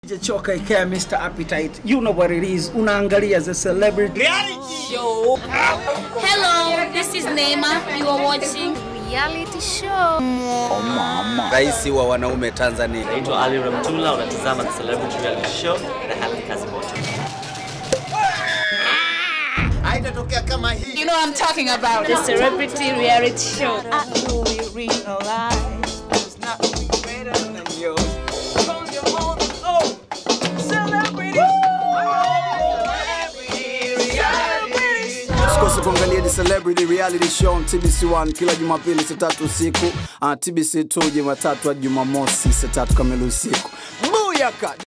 Choka ikea Mr. Appetite. You know what it is. Unaangalia the celebrity show. Hello, this is Neema. You are watching reality show. Oh mama. Rais wa wanaume Tanzania. Naitwa Ali Ramtula, unatazama The Celebrity Reality Show na Helen Kazimoto. Haitatokea kama hii. You know what I'm talking about. The Celebrity Reality Show. Usikose kuangalia The Celebrity Reality Show on TBC1 kila Jumapili saa tatu usiku, uh, TBC2 Jumatatu hadi Jumamosi saa tatu kamili usiku. Booyaka!